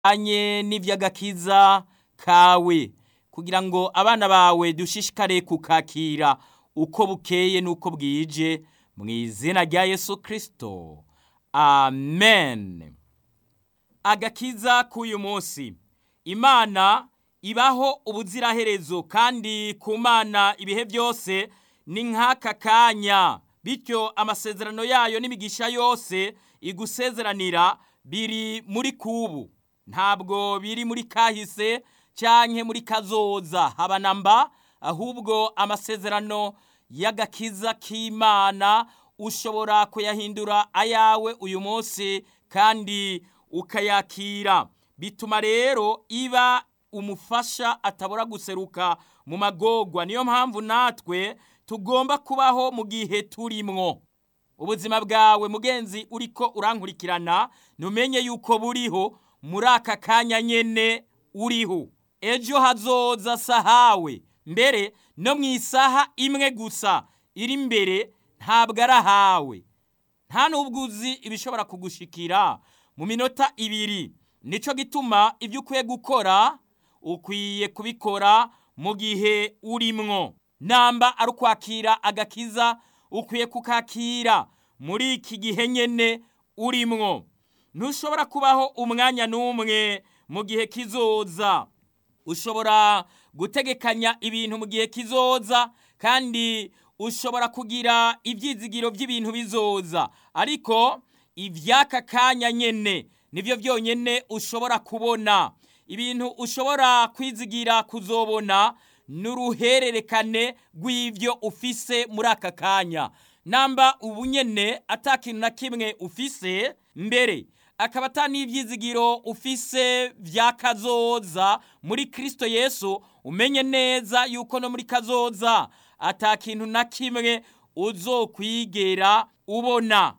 anye n'ivy'agakiza kawe kugira ngo abana bawe dushishikare kukakira uko bukeye n'uko bwije mu izina rya yesu kirisito amen agakiza k'uyu munsi imana ibaho ubuziraherezo kandi ku mana ibihe byose ni nk'aka kanya bityo amasezerano yayo n'imigisha yose igusezeranira biri muri kubu ntabwo biri muri kahise canke muri kazoza haba namba ahubwo amasezerano y'agakiza k'imana ushobora kuyahindura ayawe uyu munsi kandi ukayakira bituma rero iba umufasha atabura guseruka mu magorwa niyo mpamvu natwe tugomba kubaho mu gihe turimwo ubuzima bwawe mugenzi uriko urankurikirana numenye yuko buriho muri aka kanya nyene uriho ejo hazoza sahawe mbere no mu isaha imwe gusa iri imbere ntabwo ari ahawe nta n'ubwo uzi ibishobora kugushikira mu minota ibiri nicyo gituma ibyo ukwiye gukora ukwiye kubikora mu gihe urimwo namba ari ukwakira agakiza ukwiye kukakira muri iki gihe nyine urimwo ntushobora kubaho umwanya n'umwe mu gihe kizoza ushobora gutegekanya ibintu mu gihe kizoza kandi ushobora kugira ibyizigiro by'ibintu bizoza ariko iby'aka kanya nyine nibyo byonyine ushobora kubona ibintu ushobora kwizigira kuzobona n'uruhererekane rw'ibyo ufise muri aka kanya namba ubu nyine atakintu na kimwe ufise mbere akaba ata n'ibyizigiro ufise bya kazoza muri kirisito yesu umenye neza yuko no muri kazoza atakintu na kimwe uzokwigera ubona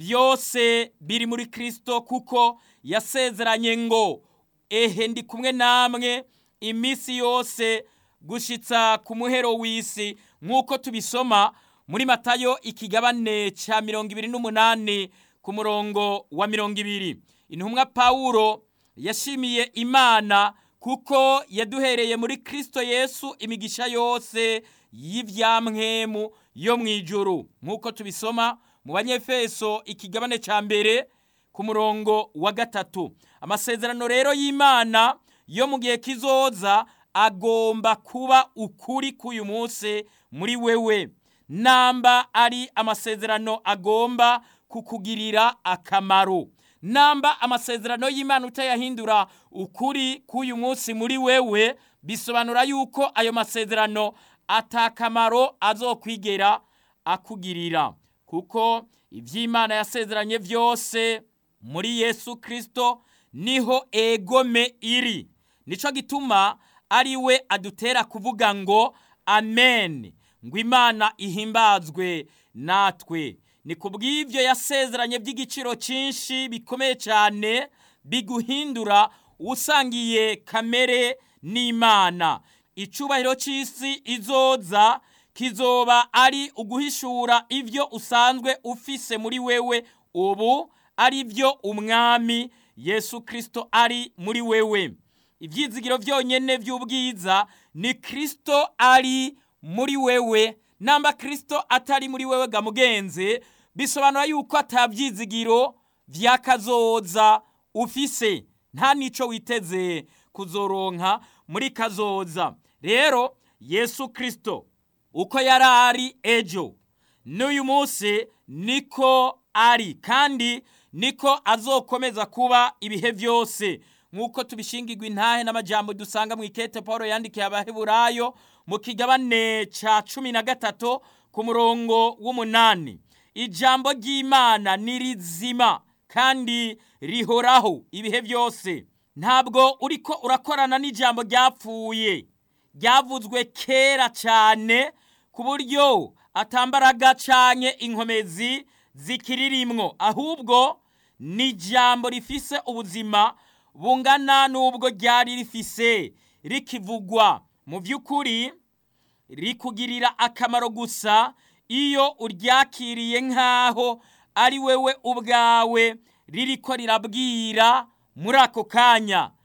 byose biri muri kirisito kuko yasezeranye ngo ehe ndi kumwe namwe iminsi yose gushitsa ku muhero w'isi nk'uko tubisoma muri matayo ikigabane cya mirongo ibiri n'umunani ku murongo wa mirongo ibiri intumwa pawulo yashimiye imana kuko yaduhereye muri kirisito yesu imigisha yose y'ibyamwemu yo mu ijuru nk'uko tubisoma mu banyefeso ikigabane cya mbere ku murongo wa gatatu amasezerano rero y'imana yo mu gihe kizoza agomba kuba ukuri k'uyu munsi muri wewe namba ari amasezerano agomba kukugirira akamaro namba amasezerano y'imana utayahindura ukuri k'uyu munsi muri wewe bisobanura yuko ayo masezerano atakamaro azokwigera akugirira kuko iby'imana yasezeranye byose muri yesu kirisito niho egome iri nicyo gituma ari we adutera kuvuga ngo amen ngo imana ihimbazwe natwe ni ku bw'ibyo yasezeranye by'igiciro cyinshi bikomeye cyane biguhindura usangiye kamere n'imana icyubahiro cy'isi izoza kizoba ari uguhishura ibyo usanzwe ufise muri wewe ubu ari byo umwami yesu kirisito ari muri wewe ibyizigiro byonyine by'ubwiza ni kirisito ari muri wewe namba kirisito atari muri wewe ga mugenzi bisobanura yuko atabyizigiro by'akazoza ufise nta n'icyo witeze kuzoronka muri kazoza rero yesu kirisito uko yari ari ejo n'uyu munsi niko ari kandi niko azokomeza kuba ibihe byose nk'uko tubishingirwa intahe n'amajambo dusanga mu ikete paul yandikiye abaheburayo mu kigabane cya cumi na gatatu ku murongo w'umunani ijambo ry'imana ni rizima kandi rihoraho ibihe byose ntabwo uriko urakorana n'ijambo ryapfuye ryavuzwe kera cyane ku buryo atambaraga cyane inkomezi zikiririmwo ahubwo ni ijambo rifise ubuzima bungana n'ubwo ryari rifise rikivugwa mu by'ukuri rikugirira akamaro gusa iyo uryakiriye nk'aho ari wewe ubwawe ririko rirabwira muri ako kanya